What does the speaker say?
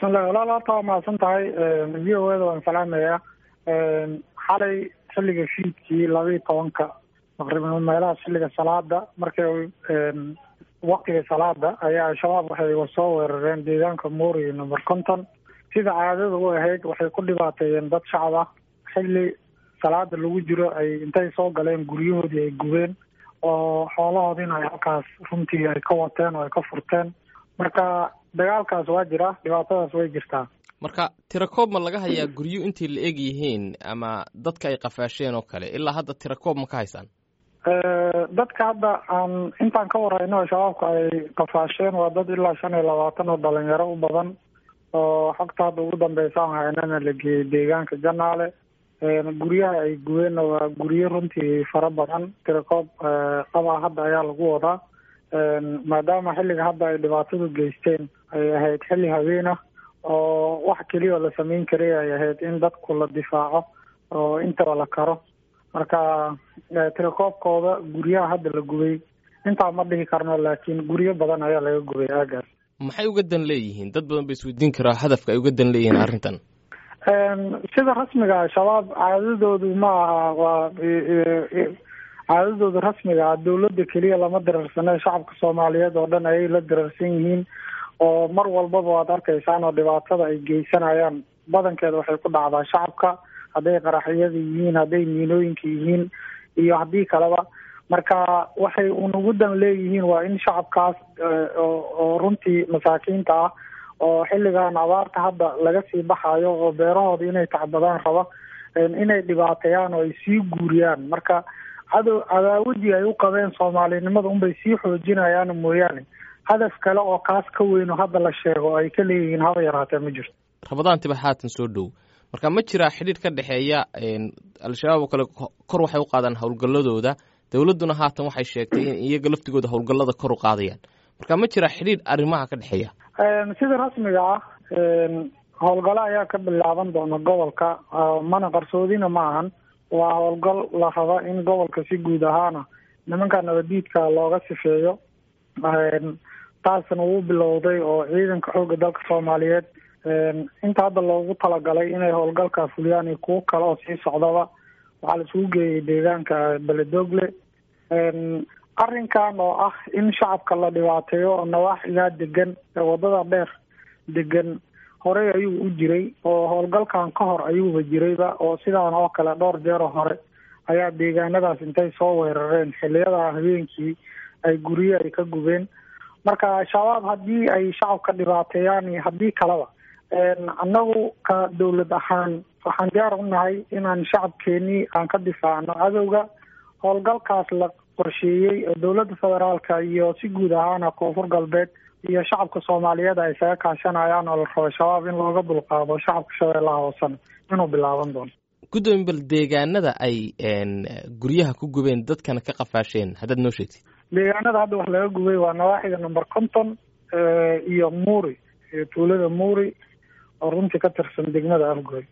bismillahi walaal horta waa mahadsan tahay v o eda waan salaamayaa xalay xilliga fiidkii labaiyi tobanka taqriiban meelaha xilliga salaada markay waktiga salaada ayaa al-shabaab waxay soo weerareen deegaanka muuri number conton sida caadada u ahayd waxay ku dhibaateeyeen dad shacab ah xilli salaada lagu jiro ay intay soo galeen guryahoodii ay gubeen oo xoolahoodiina ay halkaas runtii ay ka wateen oo ay ka furteen marka dagaalkaas waa jira dhibaatadaas way jirtaa marka tirakoob ma laga hayaa guryo intii la eg yihiin ama dadka ay qafaasheen oo kale ilaa hadda tirakoob ma ka haysaan dadka hadda aan intaan ka warayno shabaabka ay qafaasheen waa dad ilaa shan iyo labaatan oo dhalinyaro u badan oo xogta hadda ugu dambeysa aan haynana la geeyey deegaanka janaale guryaha ay gubeenna waa guryo runtii fara badan tirakoob qabaa hadda ayaa lagu wadaa maadaama xilliga hadda ay dhibaatadu geysteen ay ahayd xilli habeen ah oo wax keliya oo la sameyn karay ay ahayd in dadku la difaaco oo intaba la karo marka tirakoobkooda guryaha hadda la gubay intaa ma dhihi karno laakiin guryo badan ayaa laga gubay aagaas maxay uga dan leeyihiin dad badan ba isweydiin karaa hadafka ay uga dan leeyihiin arrintan sida rasmiga shabaab caadadoodu ma aha waa caadadooda rasmiga ah dawladda keliya lama dirarsane shacabka soomaaliyeed oo dhan ayay la dirarsan yihiin oo mar walbaba waad arkaysaan oo dhibaatada ay geysanayaan badankeeda waxay ku dhacdaa shacabka hadday qaraxyada yihiin hadday miinooyinka yihiin iyo haddii kaleba marka waxay unugu dan leeyihiin waa in shacabkaas oo runtii masaakiinta ah oo xilligan abaarta hadda laga sii baxayo oo beerahooda inay tacbadaan raba inay dhibaateeyaan oo ay sii guuriyaan marka cadow cadaawadii ay u qabeen soomaalinimada unbay sii xoojinayaan mooyaane hadaf kale oo kaas ka weyn oo hadda la sheego ay ka leeyihiin haba yaraatee ma jirto rabadaantiba haatan soo dhow marka ma jiraa xidhiir ka dhexeeya al-shabaab oo kale kor waxay u qaadaan howlgalladooda dowladduna haatan waxay sheegtay in iyaga laftigooda howlgallada kor u qaadayaan marka ma jiraa xidhiir arrimaha ka dhexeeya sida rasmiga ah howlgalo ayaa ka bilaaban doona gobolka mana qarsoodina ma ahan waa howlgal la raba in gobolka si guud ahaana nimanka nabadiidka looga sifeeyo taasna wuu bilowday oo ciidanka xoogga dalka soomaaliyeed inta hadda loogu talagalay inay howlgalka fuliyaan iyo kuwo kale oo sii socdaba waxaa la isugu geeyay deegaanka beledogle arrinkan oo ah in shacabka la dhibaateeyo oo nawaaxigaa degan ee wadada dheer degan horey ayuu u jiray oo howlgalkan ka hor ayuuba jirayba oo sidaan oo kale dhowr jeero hore ayaa deegaanadaas intay soo weerareen xiliyada habeenkii ay guryo ay ka gubeen marka shabaab haddii ay shacabka dhibaateeyaan iyo haddii kaleba annagu ka dawlad ahaan waxaan diyaar u nahay inaan shacabkeenii aan ka difaacno cadowga howlgalkaas la qorsheeyey oo dowladda federaalka iyo si guud ahaana koonfur galbeed iyo shacabka soomaaliyeed ay isaga kaashanayaan oo la rabo shabaab in looga dulqaado shacabka shabeellaha hoosena inuu bilaaban doono guddoomi bal deegaanada ay guryaha ku gubeen dadkana ka qafaasheen haddaad noo sheegtid deegaanada hadda wax laga gubay waa nawaaxiga number conton iyo muuri tuulada muuri oo runtii ka tirsan degmada afgoy